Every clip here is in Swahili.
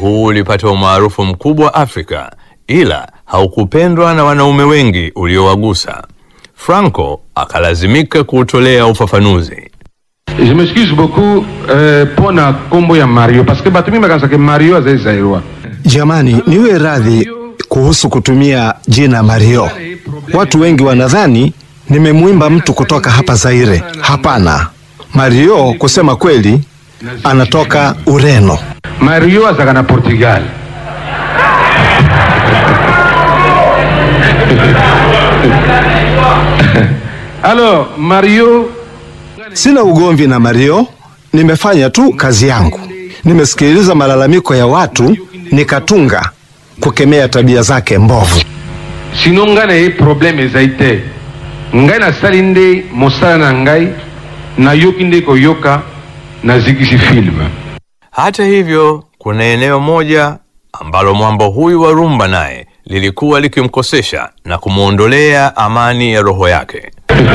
huu ulipata umaarufu mkubwa Afrika, ila haukupendwa na wanaume wengi uliowagusa. Franco akalazimika kuutolea ufafanuzi. Je m'excuse beaucoup euh, mpona kombo ya Mario parce que bato mingi bakanisaka Mario azali zairwa Jamani, niwe radhi kuhusu kutumia jina Mario. Watu wengi wanadhani nimemwimba mtu kutoka hapa Zaire. Hapana, Mario kusema kweli anatoka Ureno. Mario azalaka na Portugal alors Mario Sina ugomvi na Mario, nimefanya tu kazi yangu. Nimesikiliza malalamiko ya watu nikatunga kukemea tabia zake mbovu. sino ngai na ye problème ezali te ngai nasali nde mosala na ngai nayoki nde koyoka nazikisi filme Hata hivyo, kuna eneo moja ambalo mwambo huyu wa rumba naye lilikuwa likimkosesha na kumwondolea amani ya roho yake.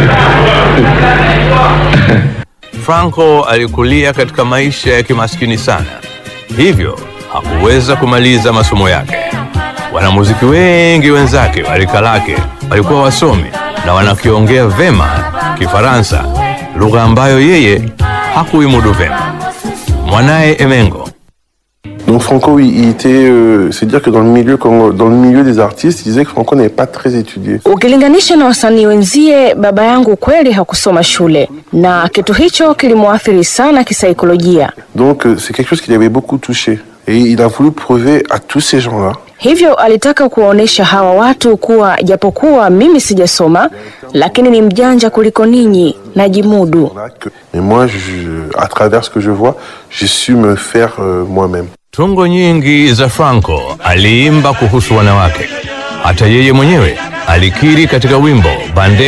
Franco alikulia katika maisha ya kimaskini sana, hivyo hakuweza kumaliza masomo yake. Wanamuziki wengi wenzake wa rika lake walikuwa wasomi na wanakiongea vema Kifaransa, lugha ambayo yeye hakuimudu vema. Mwanaye Emengo Donc Franco, oui, il était, euh, c'est dire que dans le milieu, comme dans le milieu des artistes, il disait que Franco n'avait pas très étudié. Ukilinganisha na wasanii wenzie, baba yangu kweli hakusoma shule, na kitu hicho kilimwathiri sana kisaikolojia. Donc euh, c'est quelque chose qui l'avait beaucoup touché. Et il a voulu prouver à tous ces gens-là Hivyo alitaka kuwaonyesha hawa watu kuwa japokuwa mimi sijasoma, lakini ni mjanja kuliko ninyi, najimudu. que, mais moi, je, à travers ce que je vois, j'ai su me faire euh, moi-même. Tungo nyingi za Franco aliimba kuhusu wanawake. Hata yeye mwenyewe alikiri katika wimbo Bande